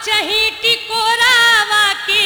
काचही टिकोरावा के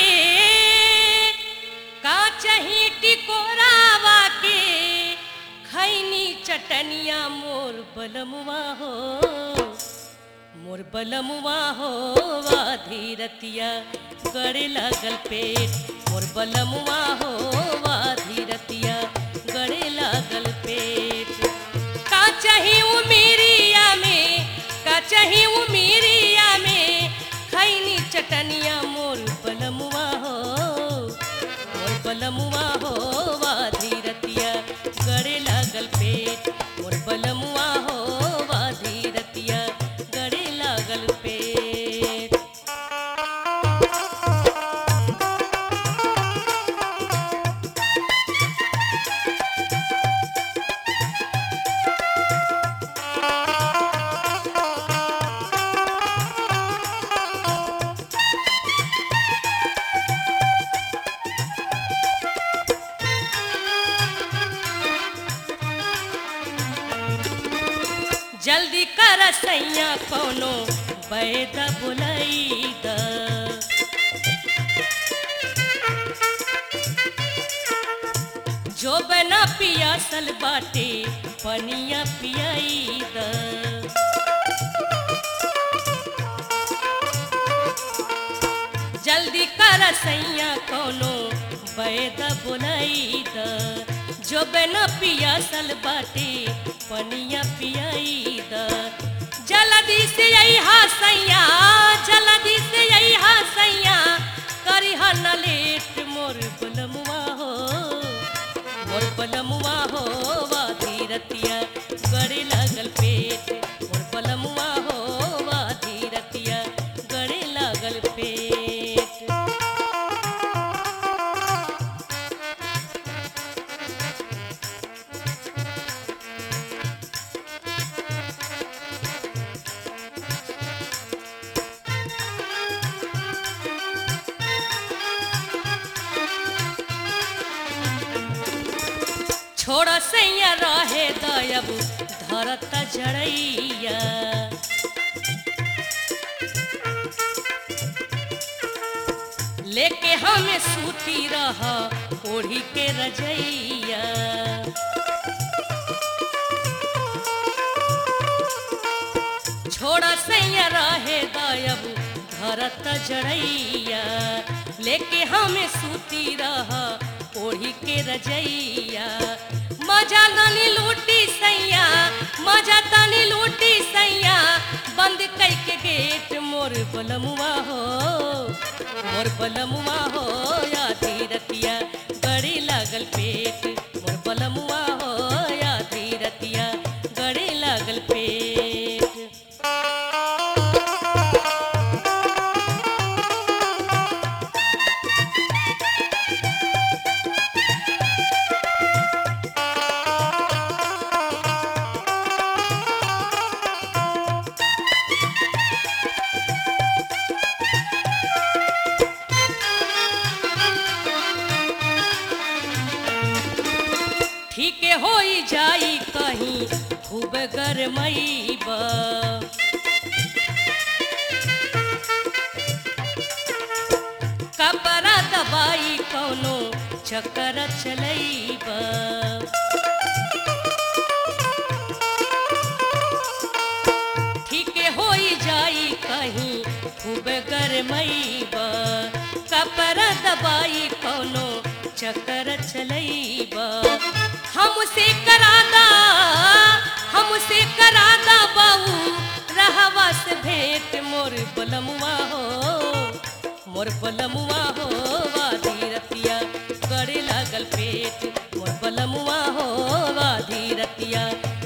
काचही टिकोरावा के खैनी चटनिया मोर बलमुआ हो मोर बलमुआ हो वाधी रतिया गड़े लागल पेट मोर बलमुआ हो वाधी रतिया गड़े लागल पेट का चाही उमीरिया में का चाही उमीरिया में खैनी चटनिया मोर बलमुआ हो मोर बलमुआ हो वाधी रतिया गड़े लागल पेट मोर बलमुआ हो वाधी रतिया गड़े लागल पेट जल्दी कर सैया कोनो बैद बुलई द जो बना पियासल बाटे पनिया पियाई द जल्दी कर सैया कोनो बैद बुलई द जो बना पियासल बाटे पनिया पियाई द जल्दी से यही सैया जल्दी से यही सैया करी न लेट मोर बलमुआ हो मोर बलमुआ हो वाधी रतिया गड़े लागल पेट मोर बलमुआ हो वाधी रतिया गड़े लागल पेट छोड़ सैया रहे दयब धरत जड़ैया लेके हमें सूती रह ओढ़ी के रजैया छोड़ सैया रहे दयब धरत जड़ैया लेके हमें सूती रह ओढ़ी के रजैया मजा तनी लूटी सैया मजा तनी लूटी सैया बंद कई के गेट मोर बलमुआ हो मोर बलमुआ हो यादी रतिया गड़ी लागल पेट मोर बलमुआ हो यादी रतिया गड़ी लागल पेट ठीक होई जाई कहीं खूब गरमईब कपड़ा दबाई कौनो चक्कर चलईब ठीक होई जाई कहीं खूब गरमईब कपड़ा दबाई कौनो चक्कर चलईब हमसे करादा हमसे करादा बाऊ रहवा से भेंट मोर बलमुआ हो मोर बलमुआ हो वाधी रतिया गड़े लागल पेट मोर बलमुआ हो वाधी रतिया